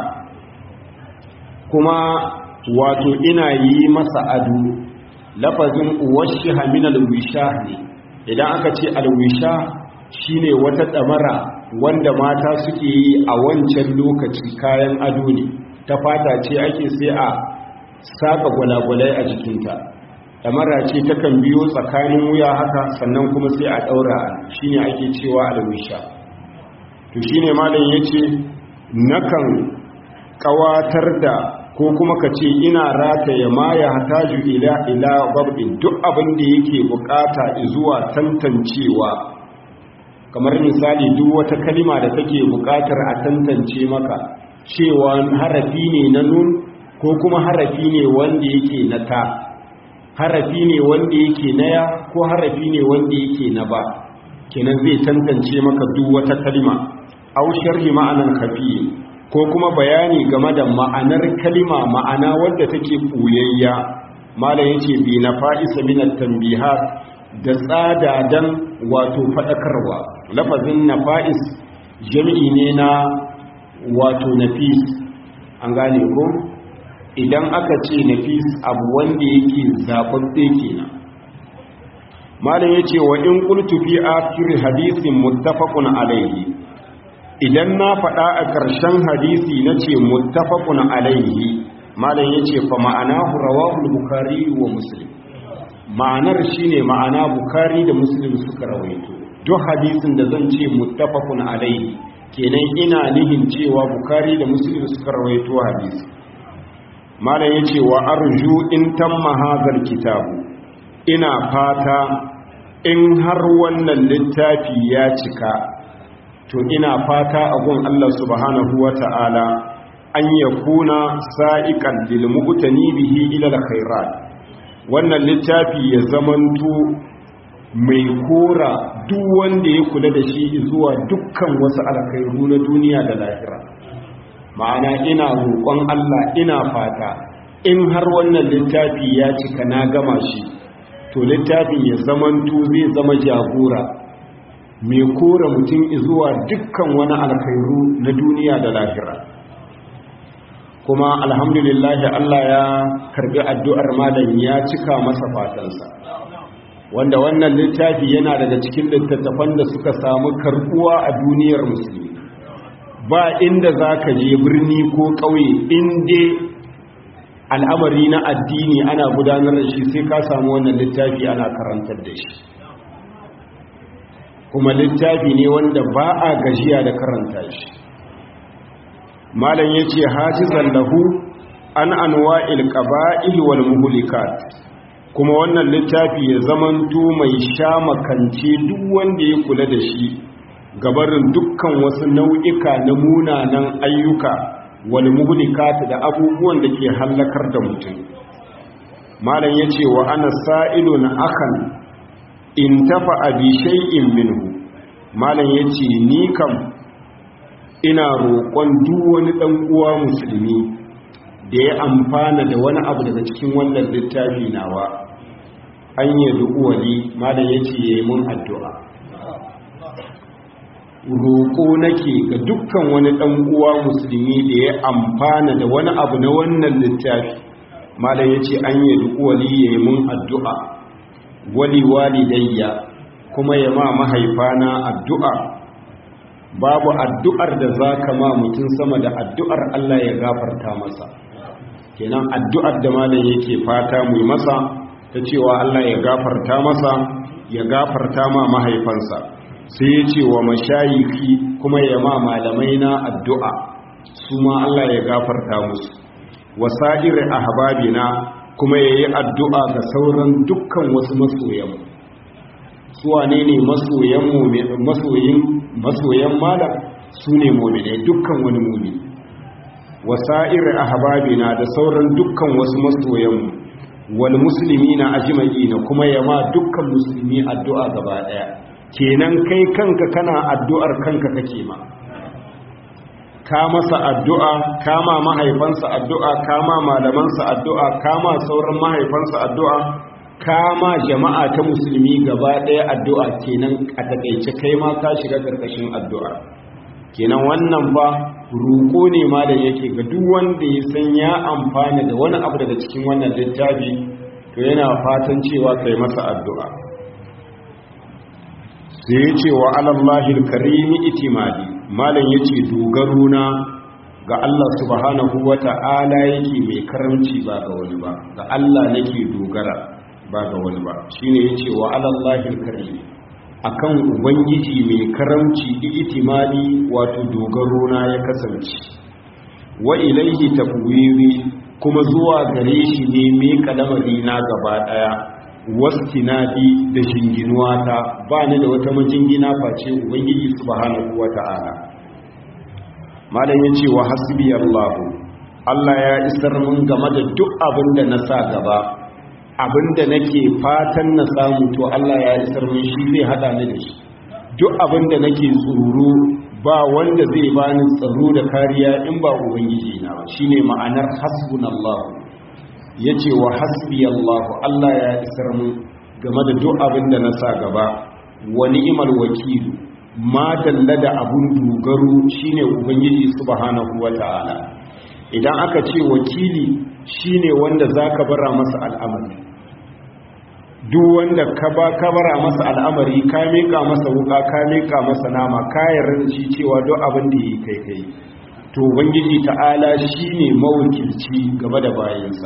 kuma wato ina yi masa ado lafazin washiha min al-wisha ne idan aka ce al-wisha shine wata damara wanda mata suke yi a wancan lokaci kayan ado ne ta fata ce ake sai a saka gwalagwalai a jikinta damara ce takan biyo tsakanin wuya haka sannan kuma sai a daura shine ake cewa alwisha to shine malam yace nakan kawatar da ko kuma ka ce ina rataye ma ya hataju ila ila babin duk abin da yake bukata zuwa tantancewa kamar misali duk wata kalima da take bukatar a tantance maka cewa harafi ne na nun ko kuma harafi ne wanda yake na ta harafi ne wanda yake na ya ko harafi ne wanda yake na ba kenan zai tantance maka duk wata kalima au sharhi ma'anan khafi ko kuma bayani game da ma'anar kalima ma'ana wadda take buyayya malam yace bi na fa'isa min at-tanbihat da tsada dan wato fadakarwa lafazin nafa'is jami'i ne na wato nafis an gane ko idan aka ce nafis abu wanda yake zaɓaɓɓe kenan malam yace wa in qultu fi akhir hadithin muttafaqun alayhi idan na faɗa a ƙarshen hadisi nace muttafaqun alayhi malam yace fa ma'anahu rawahu bukhari wa muslim ma'anar shine ma'ana bukhari da muslim suka rawaito duk hadisin da zan ce muttafaqun alayhi kenan ina nihin cewa bukhari da muslim suka rawaito hadisi malam yace wa arju in tamma hadhal kitabu ina fata in har wannan littafi ya cika to ina fata a gun Allah subhanahu wata'ala an yakuna sa'iqan lil mu'tani bihi ila al khairat wannan littafi ya zamanto mai kora duk wanda ya kula da shi zuwa dukkan wasu alkhairu na duniya da lahira ma'ana ina roƙon Allah ina fata in har wannan littafi ya cika na gama shi to littafin ya zamanto zai zama jagora mai kora mutum zuwa dukkan wani alkhairu na duniya da lahira kuma alhamdulillahi Allah ya karbi addu'ar malam ya cika masa fatansa wanda wannan littafi yana daga cikin littattafan da suka samu karbuwa a duniyar musulmi ba inda za ka je birni ko ƙauye inda al'amari na addini ana gudanar da shi sai ka samu wannan littafi ana karantar da shi kuma littafi ne wanda ba a gajiya da karanta shi malam ya ce hajizan lahu an anwa'il qaba'il wal muhlikat kuma wannan littafi ya zamanto mai sha makance duk wanda ya kula da shi gabarin dukkan wasu nau'ika na munanan ayyuka wal muhlikat da abubuwan da ke hallakar da mutum malam yace wa ana sa'ilun akan in tafa bi shay'in minhu malam yace ni kam ina roƙon duk wani dan uwa musulmi da ya amfana da wani abu daga cikin wannan littafi nawa an yi du'uwali malam yace yayi mun addu'a roƙo nake ga dukkan wani ɗan uwa musulmi da ya amfana da wani abu na wannan littafi malam ya ce an yi wali ya yi mun addu'a wali walidayya kuma ya ma mahaifana addu'a babu addu'ar da za ka ma mutum sama da addu'ar Allah ya gafarta masa kenan addu'ar da malam yake fata mu masa ta cewa Allah ya gafarta masa ya gafarta ma mahaifansa sai ya ce wa mashayiki kuma ya ma malamai na addu'a su ma Allah ya gafarta musu wasa'ir ahbabina kuma ya yi addu'a ga sauran dukkan wasu masoyan su wane ne masoyin masoyan malam su ne mominai dukkan wani mumini wasa'ir ahbabina da sauran dukkan wasu masoyanmu wal musulmi na ajimai kuma ya ma dukkan musulmi addu'a gaba ɗaya kenan kai kanka kana addu'ar kanka kake ma ka masa addu'a kama mahaifansa addu'a kama malamansa addu'a kama sauran mahaifansa addu'a kama jama'a ta musulmi gaba ɗaya addu'a kenan a takaice kai ma ka shiga ƙarƙashin addu'a kenan wannan ba roƙo ne ma da yake ga duk wanda ya san ya amfana da wani abu daga cikin wannan littafi to yana fatan cewa kai masa addu'a sai ya ce wa alallahil karimi itimadi malam ya ce dogaro na ga Allah subhanahu wa ta'ala yake mai karamci ba ga wani ba ga Allah nake dogara ba ga wani ba shine ya ce wa alallahil karimi akan ubangiji mai karamci itimadi wato dogaro na ya kasance wa ilaihi tafwiri kuma zuwa gare shi ne mai kalamari na gaba daya wastinadi da jinginuwa ta ba ni da wata majingina face ubangiji subhanahu wata'ala malam yace wa hasbi Allah Allah ya isar mun game da duk abin da na sa gaba abinda nake fatan na samu to Allah ya isar mun shi zai hada ni da shi duk abinda nake tsoro ba wanda zai bani tsaro da kariya in ba ubangiji na ba shine ma'anar hasbunallahu yace wa hasbiyallahu Allah ya isar mun game da duk abinda na sa gaba wa ni'mal wakil ma dalla da abun dogaro shine ubangiji subhanahu wataala idan aka ce wakili shine wanda zaka bara masa al'amari duk wanda ka ba ka bara masa al'amari ka mika masa wuka ka mika masa nama ka yarda shi cewa duk abin da yi kai kai to ubangiji ta'ala shine mawakilci game da bayansa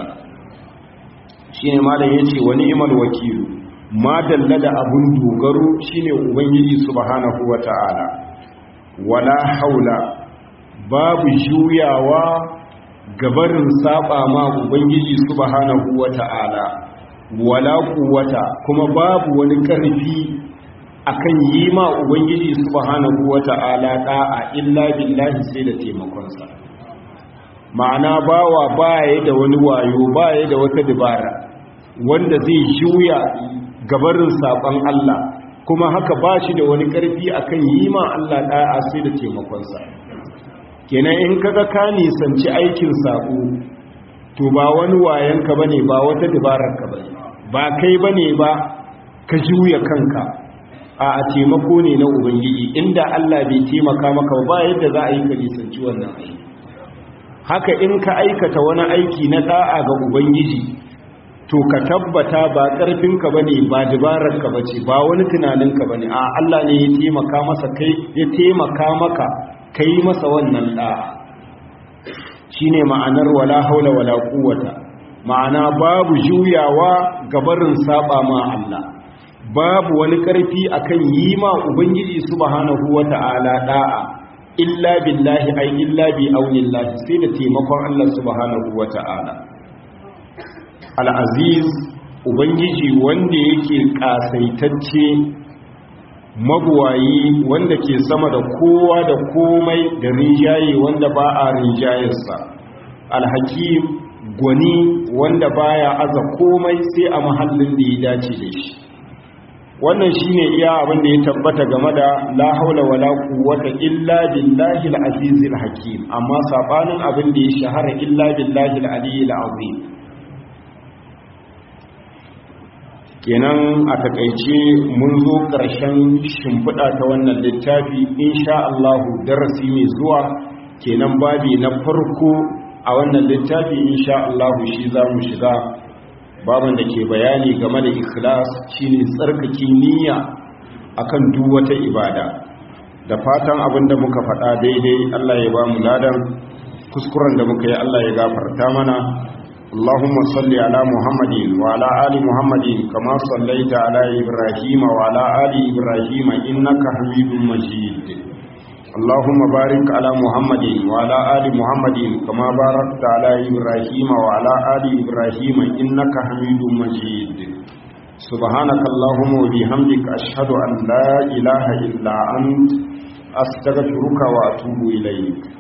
shine malam yace wa ni'mal wakilu ma dalla da abun dogaro shine ubangiji subhanahu wata'ala wala haula babu juyawa gabarin saba ma ubangiji subhanahu wata'ala wala quwwata kuma babu wani karfi akan yi ma ubangiji subhanahu wata'ala da'a illa billahi sai da taimakon sa ma'ana bawa baya da wani wayo baya da wata dabara wanda zai juya gabarin saban Allah kuma haka bashi da wani karfi akan yi ma Allah da'a sai da taimakon sa kenan in kaga ka nisanci aikin sako to ba wani wayanka bane ba wata dabararka bane ba kai bane ba ka juya kanka a a taimako ne na ubangiji inda Allah bai taimaka maka ba yadda za a yi ka nisanci wannan aiki haka in ka aikata wani aiki na da'a ga ubangiji to ka tabbata ba karfinka bane ba dabararka bace ba wani tunaninka bane a Allah ne ya taimaka masa kai ya taimaka maka ka yi masa wannan ɗa'a shi ne ma'anar wala haula wala kuwata ma'ana babu juyawa gabarin saba ma Allah babu wani ƙarfi akan yi ma ubangiji subhanahu wata'ala ɗa'a illa billahi ai illa bi aunillahi sai da taimakon Allah subhanahu wata'ala al-aziz ubangiji wanda yake kasaitacce mabuwayi wanda ke sama da kowa da komai da rinjaye wanda ba a rinjayarsa alhakim gwani wanda baya aza komai sai a mahallin da ya dace da shi wannan shine iya abin da ya tabbata game da la haula wala quwwata illa billahi al-azizil hakim amma sabanin abin da ya shahara illa billahi al-aliyyil azim kenan a takaice mun zo ƙarshen shimfiɗa ta wannan littafi insha Allahu darasi mai zuwa kenan babi na farko a wannan littafi insha Allahu shi za mu shiga babin da ke bayani game da ikhlas shine tsarkake niyya akan duk wata ibada da fatan abin da muka faɗa daidai Allah ya ba mu ladan kuskuren da muka yi Allah ya gafarta mana اللهم صل على محمد وعلى آل محمد كما صليت على إبراهيم وعلى آل إبراهيم إنك حميد مجيد اللهم بارك على محمد وعلى آل محمد كما باركت على إبراهيم وعلى آل إبراهيم إنك حميد مجيد سبحانك اللهم وبحمدك أشهد أن لا إله إلا أنت أستغفرك وأتوب إليك